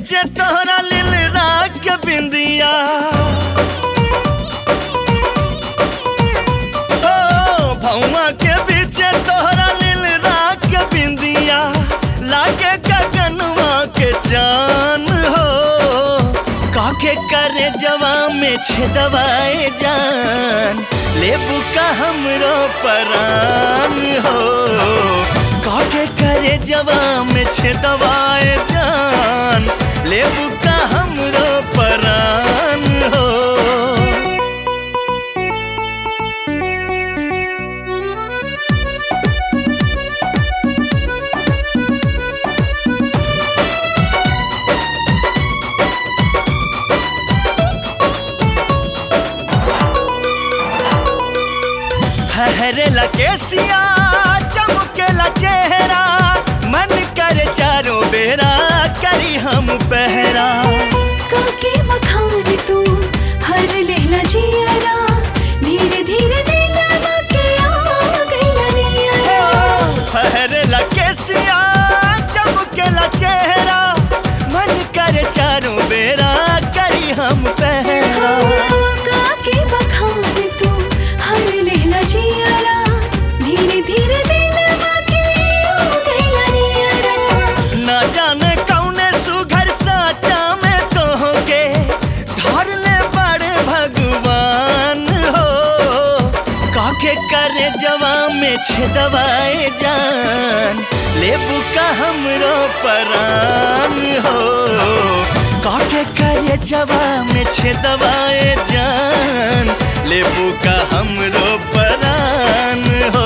बीचे तोहरा लिल राग के बिंदिया ओ भौवा के बीचे तोहरा लिल राग के बिंदिया लागे गगनवा के चान हो काके करे जवा में छेदवाए जान लेबू का हमरो परान हो काके करे जवा में छेदवाए जान लेबू का हमरो परान हो फहरेला केसिया चमकेला चेहरा मन करे चारों बेरा करी हम पहरा काके मखान तू हर लेला जियरा धीरे धीरे दिलवा के आ गइला नियरा फहरेला केसिया चमकेला चेहरा मन करे चारों बेरा करी हम पहरा काके मखान तू हर लेला जियरा धीरे धीरे दिलवा के आ गइला नियरा ना जाने कौने सुघर साचा में तोहके धर ले बड़े भगवान हो काके करे जवा में छेदवाए जान लेबू का हमरो परान हो काके करे जवा में छेदवाए जान लेबू का हमरो परान हो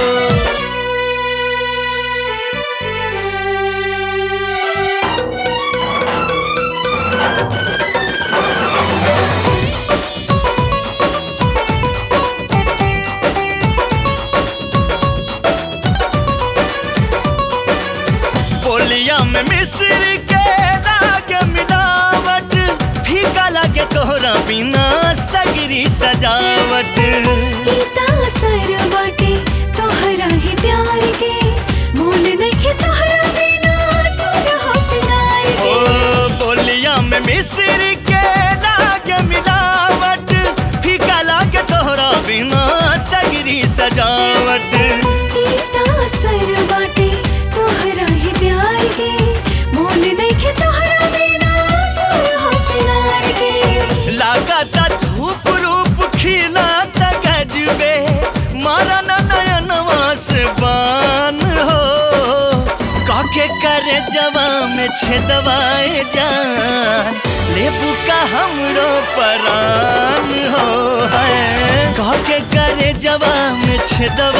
बोलिया में मिस्र के लागे मिलावट फीका लागे तोहरा बिना सगरी सजावट इता असर बाटे तोहरा ही प्यार के मोल नइखे तोहरा बिना सुन हो सिंगार ओ के बोलिया में मिस्र के लागे मिलावट फीका लागे तोहरा बिना सगरी सजावट इता असर बाटे तोहरा ही प्यार के मोल नइखे तोहरा बिना सुन हो सिंगार के लागता धूप रूप खिला गजबे मारा न नयनवा से बान हो काके करे जवा में छेदवाए जान लेबू का हमरो परान हो है काके करे जवा में छेदवा